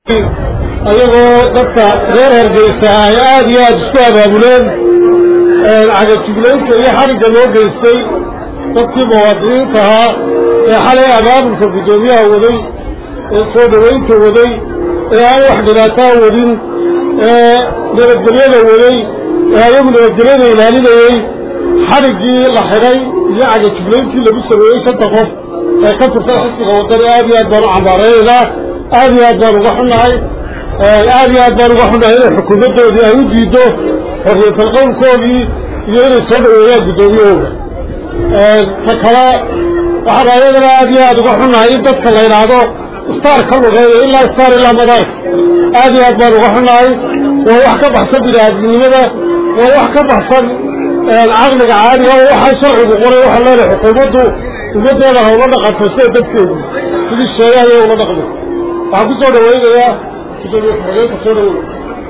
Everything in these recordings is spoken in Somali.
ayagoo dadka reer hargeysa ay aada iyo aada isku abaabuleen cagajuglaynta iyo xarigga loo geystay dadkii muwaadiniinta ahaa ee xalay abaabulka guddoomiyaha waday ee soo dhoweynta waday ee aan wax dhibaataa wadin ee nabadgelyada waday ee ayagu nabadgelyada ilaalinayey xariggii la xidhay iyo cagajuglayntii lagu sameeyey shanta qof ee ka tirsan xisbiga waddani aad iyo aad baan u cambaaraynaynaa aad iyo aad baan uga xunnahay aad iyo aad baan uga xunnahay inay xukuumaddoodii ay u diiddo xorriyatal qowlkoodii iyo inay soo dhaweeyaan guddoomiyahooda ta kale waxaan ayadana aad iyo aad uga xunnahay in dadka la yidhaahdo istaar ka lugeeyo ilaa istaar ilaa madaarka aad iyo aad baan uga xunnahay waa wax ka baxsan biniaadamnimada waa wax ka baxsan caqliga caadiga oo waxaa sharcigu qoray waxaa leenahay xukuumaddu ummaddeeda ha ula dhaqanto sida dadkeedu sidii sheegay ayay ula dhaqmi waxaan ku soo dhawaynayaa gudoomiye ku-xigeenka soo dhaweyn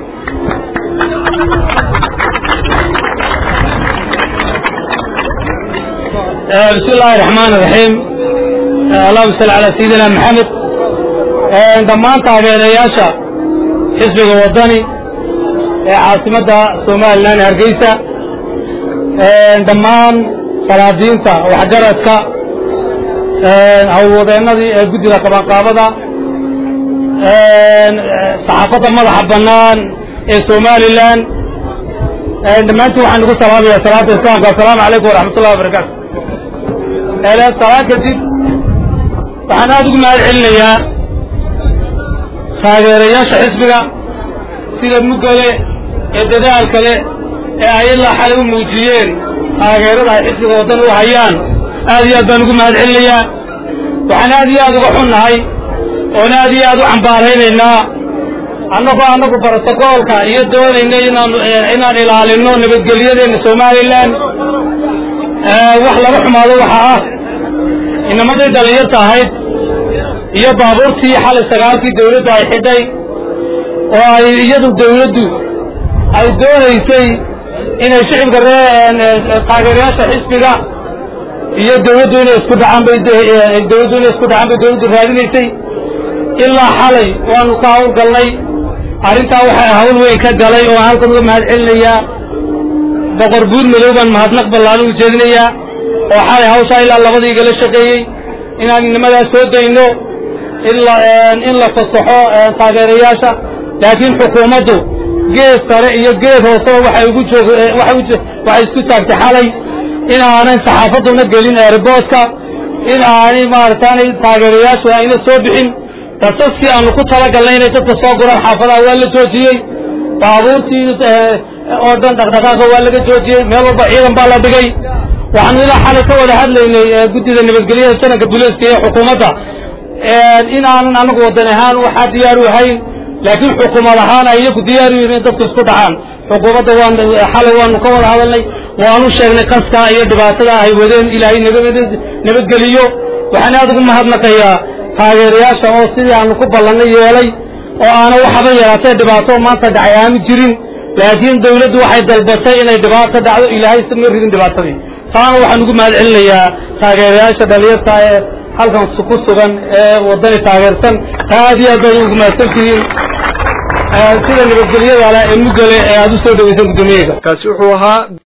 بسم الله الرحمن الرحيم اللهم صل على سيدنا محمد dhammaan taageerayaasha xisbiga wadani ee caasimadda somalilan hargeysa dhammaan faraadiinta waxgaradka hawlwadeennadii ee guddida qabanqaabada saxaafadda madaxa bannaan ee somalilan dhammaantiin waxaan ugu salaamayaa salaata islaamka assalaamu calaykum waraxmatullahi wabarakaatu salaan kadib waxaan aada ugu mahad celinayaa taageerayaasha xisbiga sida muggale ee dadaalka leh ee ay ilaa xalay u muujiyeen taageerada ay xisbiga waddan u hayaan aad iyo aad baan ugu mahad celinayaa waxaan aad iyo aad uga xunnahay oon aad iyo aad u cambaaraynaynaa annagoo annagu brotocoolka iyo doonayna inaan inaan ilaalino nabadgelyadeena somalilan wax laga xumaado waxa ah inamadii dhallinyarta ahayd iyo baabuurtii xalay sagaalkii dawladdu ay xidhay oo ay iyadu dawladdu ay doonaysay inay shicibka ree taageerayaasha xisbiga iyo dawladdu inay isku dhacaan bay dawladdu inay isku dhacaan bay dawladdu raadinaysay ilaa xalay waanu ka hawlgalnay arrintaa waxaa hawl weyn ka galay oo halkan uga mahad celinayaa boqor buur madow baan mahadnaq ballaaran u jeedinayaa oo xalay hawshaa ilaa labadii igala shaqeeyey inaan inamadaas soo dayno in la fasaxo taageerayaasha laakiin xukuumaddu geed sare iyo geed hooseba waxay ugu joog waxay isku taagtay xalay in aanay saxaafadduna gelin eerboodka in aanay maarataanay taageerayaashu ayna soo bixin dasaskii aanu ku talagalnay inay dadka soo guraan xaafadaha waa la joojiyey baabuurtii oo dhan dhaqdhaqaaqa waa laga joojiyey meel walba ciidan baa la dhigay waxaanu ilaa xalay ka wada hadlaynay guddida nabadgelyada sanadka buliiska iyo xukuumadda in aanan anagu waddan ahaan waxaa diyaar u ahayn laakiin xukuumad ahaan ay iyagu diyaar u yihiin in dadku isku dhacaan xukuumadda waan xalay waanu ka wada hadalnay waanu sheegnay kaskaa iyo dhibaatada ay wadeen ilaahay nabadgeliyo waxaan aad ugu mahadnaqayaa taageerayaasha oo sidii aanu ku ballannay yeelay oo aana waxaba yaraatee dhibaato maanta dhacay aanu jirin laakiin dawladdu waxay dalbatay inay dhibaato dhacdo ilaahay ma ridin dhibaatadii taana waxaan ugu mahad celinayaa taageerayaasha dhalinyarta ee halkan ku sugan ee waddani taageersan taa aad iyo aad bay ugu mahadsan tihiin sida nabadgelyada leh ee muggale ee aad u soo dhawaysan guddoomiyaga kaasi wuxuu ahaa